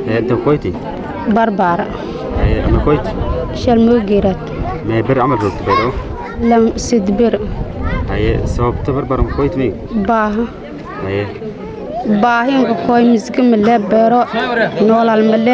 inta koyti barbaara haye ama koyti shalmoogeeraad mee bir camal roogta baydhabo lam sidbir haye sababta barbar ma koyti may baaha haye baahinka koy misga male beero noolal male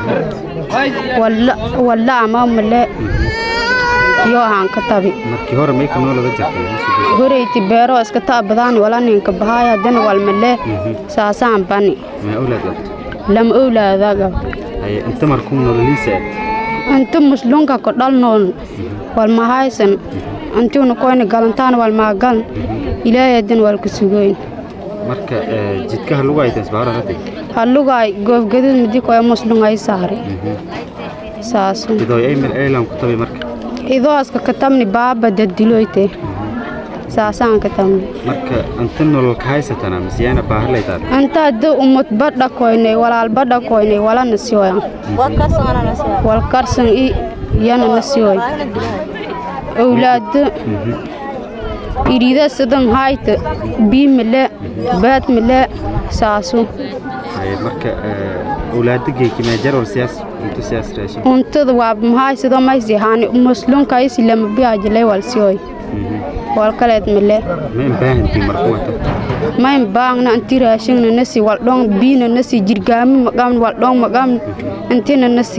walla ama male yo ahaan ka tabi markii hore may ka noolada jirtay horeyti beero iska taabadaani wala ninka bahaaya dana wal male saasaan bani mee awlaad qabto lam owlaadaga haye inta markuu nololiisa inta muslunka ko dhalnoon wal mahaysan intiuna koyna galantaan wal maagal ilaahay dan wal ku sugoyn marka jidkaha lagu hayta isbaara ratay hallugaay goobgadid midi koya muslungay saari saasu idoo ay mil aylan ku tabi marka idooska katamni baaba dadiloyte saasaan katamni marka inta nolol ka haysatana masiyaana baahar laytaad anta hadda umut badha koynay walaal badha koynay walana siyoyan wal karsan i yana na siyoy owlaado irida sidan hayta bii mile baad mile saasu haye marka awlaada geeki mee jarwal siyaas intu siyaas raashin untada waa mahay sido maysi haani muslunkaisi lama biyaajilay wal siyoy wal kaleed mile ma in baahantii marku wata mayn baangna anti raashingna nasi wal dhong biina nasi jirgaami maqamn wal dhong maqamn antina nasi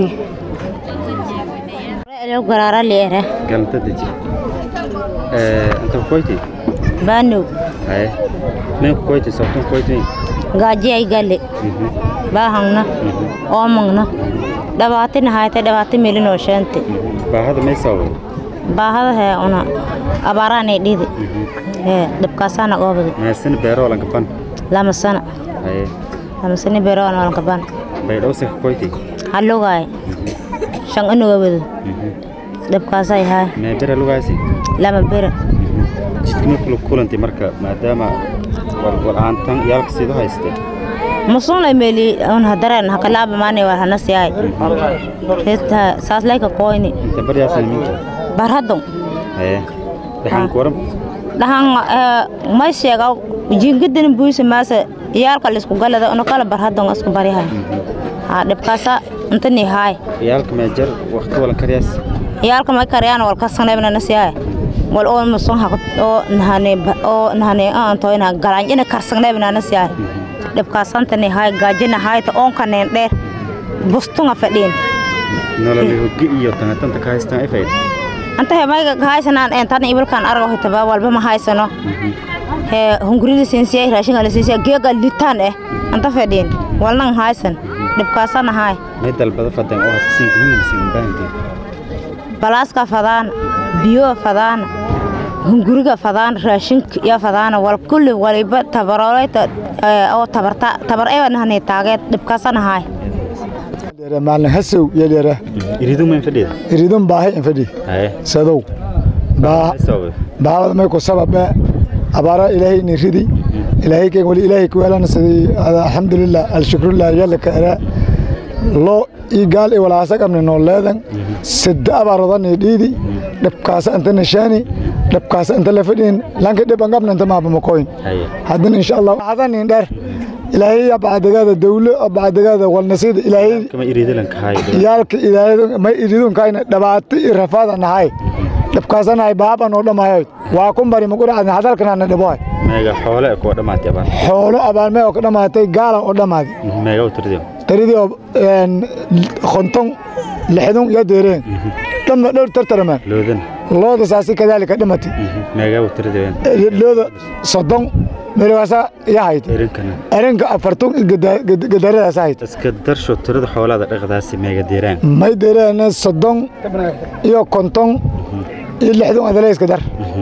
garaara leere galanta deji inta koyti baanow haye mee ku koyti sabtan koyti gaaji ay galle baahangna oomangna dhawaatina hayte dhawaati melinoo sheente baahada may sababay baahada hee una abaaraanay dhidi hee dhibkaasaana oobadi meesina beero lanka ban lama sana haye lama sani beroan walanka ban baydhabo saka koyti hallugaay shan inuga wado dhibkaasay haay mee bere lugaasi lama bere jidkama kula kulantay marka maadaama walwal ahaantan yaalka siido hayste musunay meli un hadareen hakalaaba maani war hanasiyaay hesta saas layka koyni inta baryaasana minka barhadon haye dhaxanku waran dhahan may sheegaw jingidan buisa maasa iyaalka lisku galada una kala barhadon isku baryahay ha dhibkaasa intani haay yaalka mee jar waqti walan karyaas iyaalka may karyaan wal kasanayna nasiyaay wal oo musun ha oo nahane oo nahane aan toyna galanjina karsanayna nasiyaay dhibkaasantani haay gaajina haayta oonkaneen dheer bustunga fadhiin nolol hoggi iyo tangatanta ka haystaan ay fayda anta he mayga haysanaan entan ibilkan argo hitaba walba ma haysano he hungurida sinsiya raashinga la sinsiya geega litaan eh anta fadhiin walnan haysan dhibkaasana haay may dalbada fadeen oo hata siinka muhiimsiin baahantiin balaaska fadaana biyo fadaana hunguriga fadaana raashinka iyo fadaana wal kulli waliba tabarooleyta oo tabarta tabar ewa nahani taageed dhibkaasana haay maalin hasow yeelyara iridu mayn fadhida iridun baahi in fadhi haye sadow baa sababay baawada may ku sababe abaara ilaahay ni ridi ilaahay keen wali ilaahay ku weelana sidii alxamdulilah alshukrullah yalla ka era loo ii gaal i walaasa qabni noo leedan sidda abaaradan i dhiidi dhibkaasa inta nishaani dhibkaasa inta la fadhiin lanka dhiban qabna inta maaba makoyn haye haddana insha allah hadanin dheer ilaahay ya bacdagaada dawlo bacdagaada walnasiida ilaahay kama iridalan ka hayo yaalka ilaahay ma iridunkaayna dhibaato iyo rafaada nahay dhibkaasanahay baaban oo dhamaayo waa kun bari maguracadna hadalkanaana dhibohay meega xoole kuwa dhammaatay abaan xoolo abaalmee oo ka dhamaatay gaala oo dhammaaday meega u tirdiyo taridii oo konton lixdun iyo deereen dhamma dhowr tartarama loodan looda saasi kadaalika dhimatay meega u tirdiyo looda soddon meelwaasa iyo hayd irinkana erinka afartun gadaradaas hayd iska darsho tirada xoolaada dhaqdaasi meega deeraan may deereen soddon iyo konton iyo lixdun adaleyska dar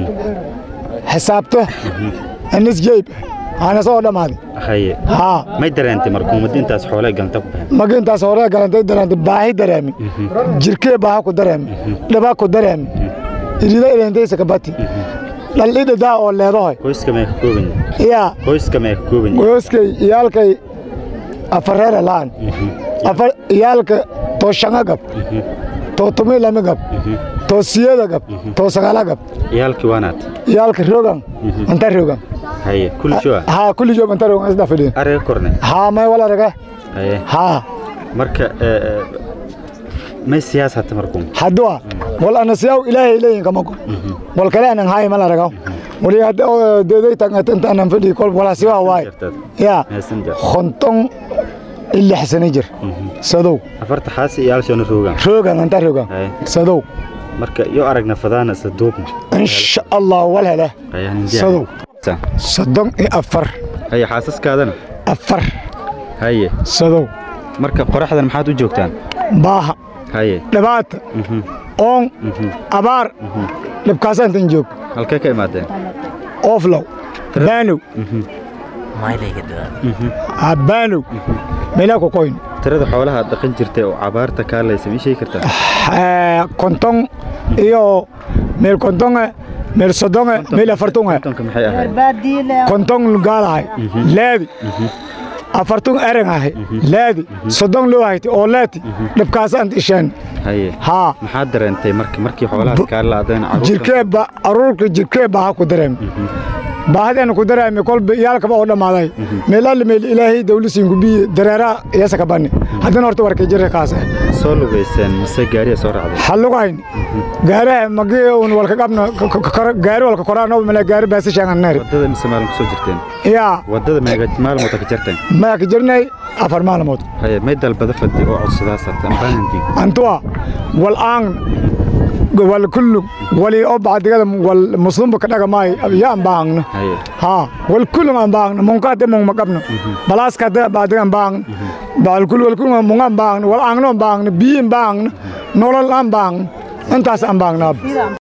xisaabto anis jeyb aana soo dhammaaday haye haa may dareentay markuu muddo intaas xoole ganta ku baxeen marka intaas hore galantay dareentay baahi dareemi jirkee baaha ku dareemi dhibaa ku dareemi irida ileentaysa kabati dhaldhidhadaa oo leedahoy qoyska mee ka kooban yaa qoyska mee ka kooban gooskay iyaalkay afareera la'an afar iyaalka too shanga gab too tumi lami gab too siyada gab too sagala gab iyaalkii waanaad iyaalka rogan anta rogan haye kulli joa haa kulli joob anta rogan isda fadhiin ariga korne haa may wala raga haye haa marka ee, ee, may siyaas hata markuu haddua wal anasiyaw ilaahay leeyin kama ko wal kale anan haay mala ragaw wali hadda oo deeday tangata anan fadhi kol wala siwa waay ya messenger konton ilix sano jir sadow afarta xaasi iyo halshana roogaan roogan anta roogan Ay. sadow marka iyo aragna fadaana isla duubna insha allah wal hele ayaan sadow soddon iyo afar haye xaasaskaadana afar haye sadow marka qoraxdan maxaad u joogtaan baaha haye dhibaata mhm, oon mhm. abaar dhibkaasaan tan joog halkee ka imaadeen ooflow baanow Mhm, mhm. baanow meelaa ku qoyn tirada xoolaha aad dhaqan jirtay oo cabaarta kaalaysa ma ii sheegi kartaa Eh, konton iyo meel kontonge meel soddonge meel afartunge kontonka maxay ahayd konton gaalahay laadi afartun ereng ahay laadi soddon loo hayti oo laati dhibkaasaan isheen haye haa maxaad dareentay marki markii xoolahaas kaa laadeen caruurta jirkee ba aruurka jirkee baaha ku dareem baahadeen ku dareemi kolba iyaalkaba oo dhammaaday meelaali meel ilaahay dawlisiin gubiye dareeraa iyasa ka banni haddana horta warkay jirka kaase soo lugayseen mise gaariya soo raacday hallugahayn gaaraha magi un walka qabna gaari walka koraano mala gaari baasi sheegan neer wadada mise maalin kusoo jirteen yaa wadada meega maalmood ka jarteen maya ka jirnay afar maalmood haye may dalbada fadhi oo codsadaas harta ambaanantii antuwa wal aan wal kullu wali oo bacdigada wal muslimba ka dhaga maay ya aan baahangna haye haa wal kullu aan baahangna munka de mung magabna balaaska de bacdiga aan baahangna bal kullu wal kullu mung aan baahangna wal aangna aan baahangna biyin baahangna nolol aan baahangna intaas aan baahangna